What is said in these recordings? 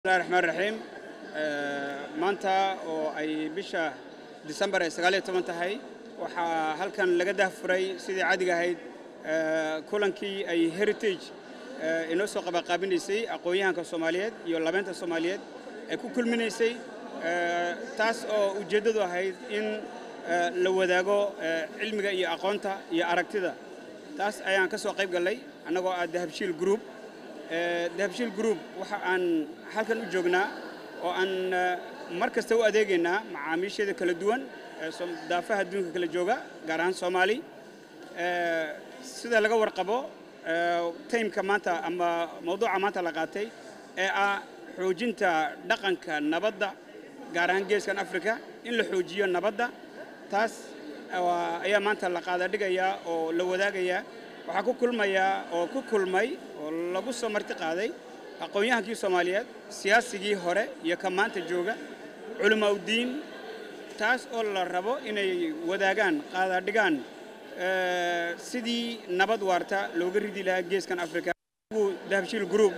bismillahi raxmaan raxiim maanta oo ay bisha disembar ay sagaal iyo toban tahay waxaa halkan laga dahfuray sidii caadiga ahayd kulankii ay heritage inoo soo qabanqaabinaysay aqoon-yahanka soomaaliyeed iyo labeynta soomaaliyeed ay ku kulminaysay taas oo ujeeddadu ahayd in la wadaago cilmiga iyo aqoonta iyo aragtida taas ayaan ka soo qayb gallay annagoo ah dahabshiil group dahabshiil group waxa aan halkan u joognaa oo aan mar kasta u adeegaynaa macaamiisheeda kala duwan daafaha adduunka kala jooga gaar ahaan soomaali sida laga warqabo taymka maanta ama mawduuca maanta la qaatay ee ah xoojinta dhaqanka nabadda gaar ahaan geeskan africa in la xoojiyo nabadda taas ayaa maanta la qaadadhigayaa oo la wadaagayaa waxaa ku kulmayaa oo ku kulmay oo lagu soo marti qaaday aqoon-yahankii soomaaliyeed siyaasigii hore iyo ka maanta jooga culamaa uddiin taas oo la rabo inay wadaagaan qaadadhigaan sidii nabad waarta looga ridi lahaa geeskan africa dahabshiil group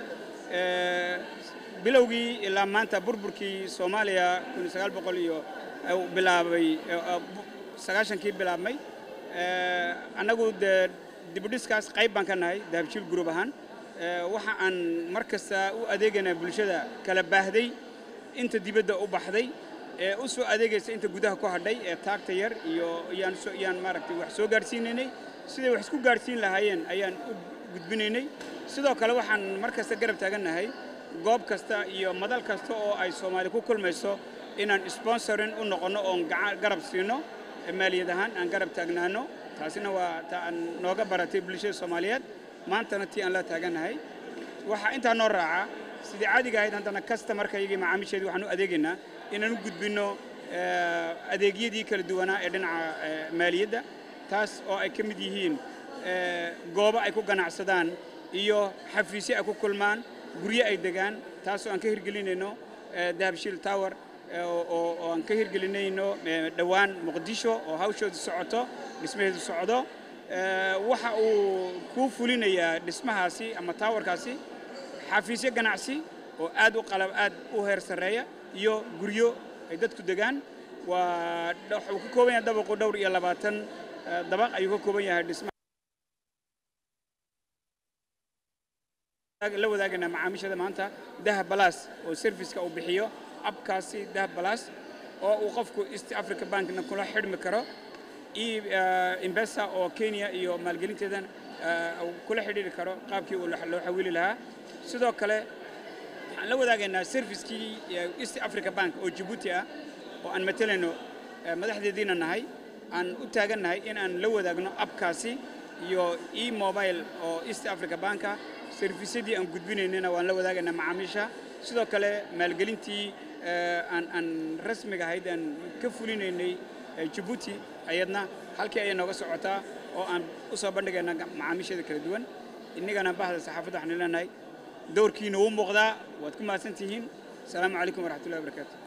bilowgii ilaa maanta burburkii soomaaliya iyo bilaabay sagaashankii bilaabmay annagu dee dibudhiskaas qayb baan ka nahay dahabshiil group ahaan waxa aan mar kasta u adeegaynaa bulshada kala baahday inta dibadda u baxday ee u soo adeegaysa inta gudaha ku hadhay ee taagta yar iyo yaan maaragtay wax soo gaadhsiinaynay siday wax isku gaadhsiin lahaayeen ayaan u gudbinaynay sidoo kale waxaan mar kasta garab taagannahay goob kasta iyo madal kasta oo ay soomaali ku kulmayso inaan sponsorin u noqonno oon garab siino maaliyad ahaan aan garab taagnaano taasina waa ta aan nooga baratay bulshada soomaaliyeed maantana tii aan la taagannahay waxaa intaa noo raaca sidii caadiga ahayd haddana kastamarka iyagii macaamiisheedii waxaan u adeegaynaa inaan u gudbinno adeegyadii kala duwanaa ee dhinaca maaliyadda taas oo ay ka mid yihiin goobo ay ku ganacsadaan iyo xafiisyo ay ku kulmaan guryo ay degaan taasoo aan ka hirgelinayno dahabshiil tower oo aan ka hirgelinayno dhowaan muqdisho oo hawshoodu socoto dhismaheedu socdo waxa uu kuu fulinayaa dhismahaasi ama taawarkaasi xafiisyo ganacsi oo aad u qalab aad u heer sarreeya iyo guryo ay dadku degaan waa wuxuu ka kooban yahay dabaqu dhowr iyo labaatan dabaq ayuu ka kooban yahay dhismaha la wadaagaynaa macaamiishada maanta dahab balas oo serviceka uu bixiyo abkaasi dahab balas oo uu qofku east africa bankna kula xidhmi karo imbesa oo kenya iyo maalgelinteedan kula xidhiiri karo qaabkii uu loo xawili lahaa sidoo kale waxaan la wadaagaynaa servicekii east africa bank oo jabuuti ah oo aan matalayno madaxdeediina nahay aan u taagannahay in aan la wadaagno abkaasi iyo e mobile oo east africa banka servisyadii aan gudbinaynana waan la wadaagaynaa macaamiisha sidoo kale maalgelintii aan aan rasmiga ahayd aan ka fulinaynay jabuuti ayadna halkii ayay nooga socotaa oo aan u soo bandhigayna macaamiisheeda kala duwan innagana bahda saxaafadda waxaan leenahay dowrkiina wuu muuqdaa waad ku mahadsan tihiin asalaamu calaykum waraxmatullahi wabarakaatu